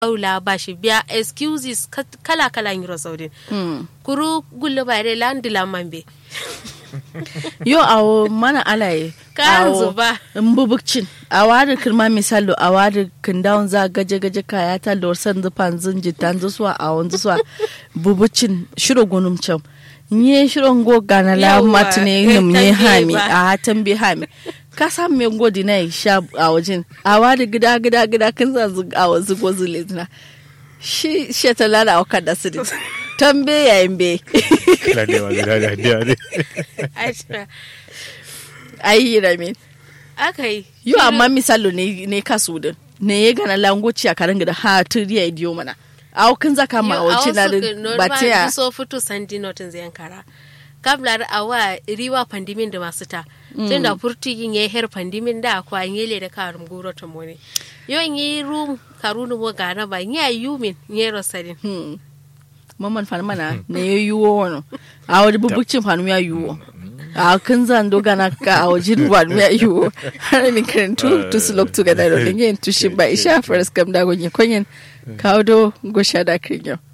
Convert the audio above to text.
aula ba shi biya excuses kala kala yiro saudin kuru gullo bare landi lamambe yo awo mana alaye kan zuba mbubukcin a wari kirma misalo a wari kindawon za gaje gaje kaya ta lor san zufan zin jitan zuwa a wanzu zuwa bubucin shiro gunum can nye shiro ngo gana la matine num nye hami a hatan bi hami ka san me ngodi na sha a wajen a wari gida gida gida kin za zu a wazu gozu lezina shi shi ta lala wa kada su tambe yayin be ayi ramin aka yi yo amma misalo ne ne kasu din ne ya gana langoci a karin gida ha turiya idiyo mana a kin zaka ma wace na batiya so fito sandi notin zai kara kablar awa riwa pandimin da masu ta tun da furti yin ya her pandimin da akwa yele da karum guro ta mone yo yi rum karunu mo gana ba yi yumin yi rosalin maman fan mana ne ya yiwo wani a wani bubukcin fanu ya yiwo a kan zan doga na ka a wajen wani ya yiwo har ni karantu to su look together da yin tushin ba isha faras kam da gonye konyen kawo do gosha da kirinyo